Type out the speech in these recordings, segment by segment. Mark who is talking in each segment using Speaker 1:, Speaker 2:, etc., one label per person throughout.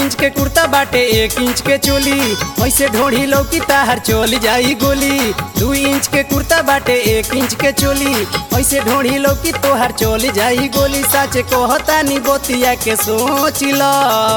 Speaker 1: inch के कुर्ता बाटे एक इंच के चोली ऐसे ढोढ़ी लौकी ताहर चोल जाई गोली दू इंच के कुर्ता बाटे एक इंच के चोली ऐसे ढोढ़ी लौकी तोहर चोल जाई गोली साचे कहता नी बोतिया के सोच ल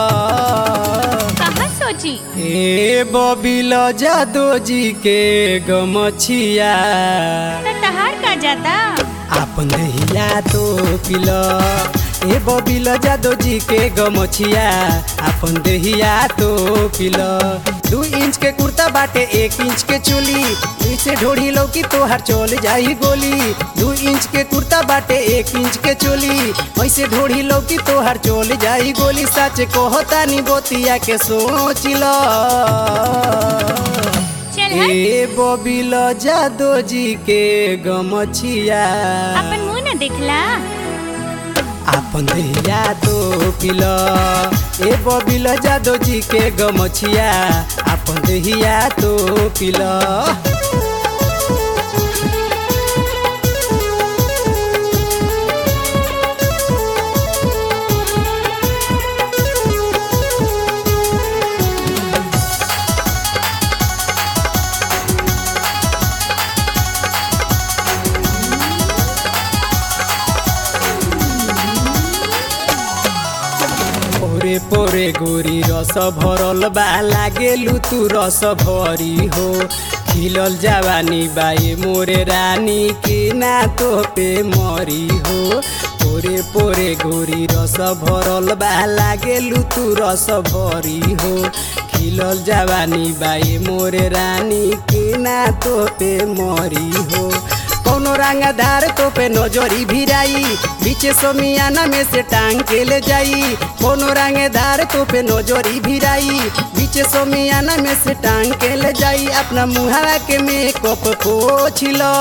Speaker 2: कहाँ सोची
Speaker 1: ए बबिल जादो जी के गमछिया
Speaker 2: त तहार का जाता
Speaker 1: आपन दहिया तो पिल ए बबिल जादो जी के गमछिया आपन दहिया तो पिल दू इंच के कुर्ता बाटे एक इंच के चोली इसे ढोढ़ी लौकी तोहर चोल जाई गोली दू इंच के कुर्ता बाटे एक इंच के चोली ऐसे ढोढ़ी लौकी तोहर चोल जाई गोली सच कहता नी बोतिया के सोच ल
Speaker 2: चल हट
Speaker 1: ए बबिल जादो जी के गमछिया
Speaker 2: अपन मुंह न देखला
Speaker 1: आपन दहिया तो पिल ए बबिल जादो जी के गमछिया आपन दहिया तो पिल पोरे पोरे गोरी रस भरल बा लागेलु तू रस भरी हो खिलल जवानी बाए मोरे रानी के ना तो पे मरी हो पोरे पोरे गोरी रस भरल बा लागेलु तू रस भरी हो खिलल जवानी बाए मोरे रानी के ना तो पे मरी हो कौनो रंगदार तो पे नजरी भिराई बीचे समियाना में से टांग के ले जाई कौनो रंगदार तो पे नजरी भिराई बीचे समियाना में से टांग के ले जाई अपना मुहारा के मेकअप पोछ लो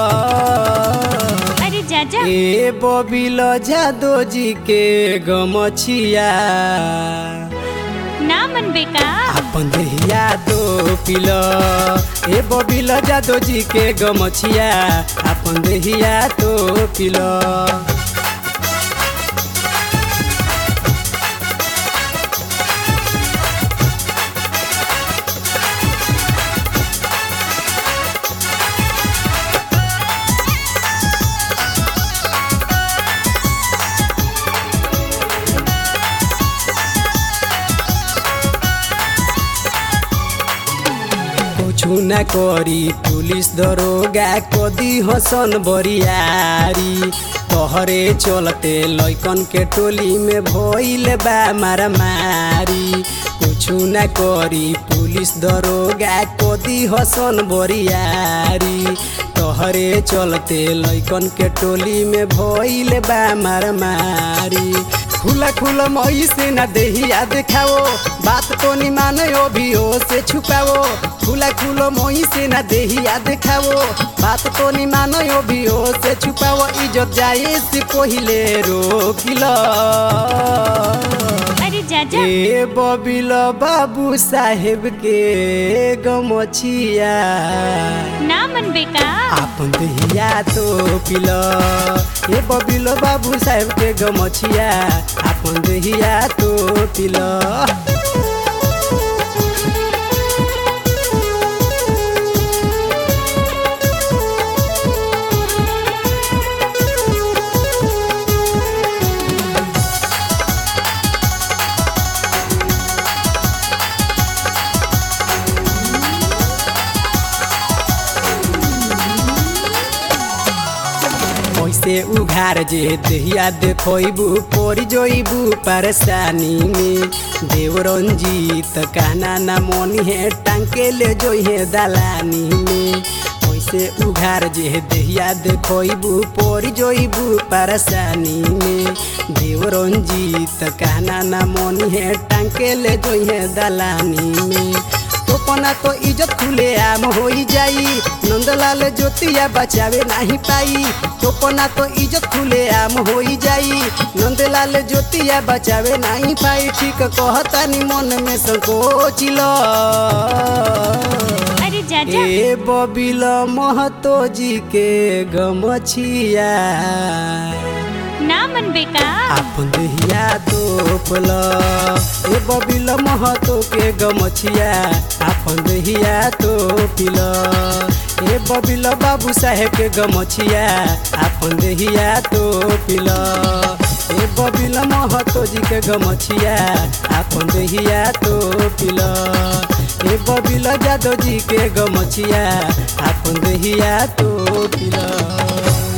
Speaker 2: अरे जा जा
Speaker 1: ए बबिल जादो जी के गमछिया
Speaker 2: ना मन बेका
Speaker 1: अपन दहिया तो पिल ए बबिल जादो जी के गमछिया अपन दहिया तो पिल कुछु न करी पुलिस दरोगा कदी हसन बरियारी तोहरे चलते लैकन के टोली में भइल बा मारामारी कुछु न करी पुलिस दरोगा कदी हसन बरियारी तोहरे चलते लैकन के टोली में भइल बा मारामारी खुला खुला मई से न देहिया देखाओ बात तो नहीं मानो भी हो से छुपाओ खुला खुला मई से न देहिया देखाओ बात तो नहीं मानो भी हो से छुपाओ इज्जत जाए से पहिले रोकिल
Speaker 2: अरे जा जा
Speaker 1: ए बबिल बाबू साहेब के गमछिया
Speaker 2: ना मन बेका
Speaker 1: आपन दहिया तो पिल ए बबिल बाबू साहेब के गमछिया आपन दहिया तो पिल ऐसे उघार जे दहिया देखबू पड़ जइबू परेशानी में देव रंजीत कहना ना मन है टांके ले जोहे दलानी में ऐसे उघार जे दहिया देखबू पड़ जइबू परेशानी में देव रंजीत कहना ना मन है टांके ले जोहे दलानी में तोपना तो इज्जत खुले आम हो जाई नंदलाल ज्योतिया बचावे नहीं पाई तोपना तो इज्जत खुले आम हो जाई नंदलाल ज्योतिया बचावे नहीं पाई ठीक कहता नी मन में संकोच लो
Speaker 2: अरे जा जा
Speaker 1: ए बबिल महतो जी के गमछिया
Speaker 2: ना मनबे का
Speaker 1: आपन देहिया तोपल ए बबिल महतो के गमछिया आपन देहिया तोपिल ए बबिल बाबू साहेब के गमछिया आपन देहिया तोपिल ए बबिल महतो जी के गमछिया आपन देहिया तोपिल ए बबिल जादव जी के गमछिया आपन देहिया तोपिल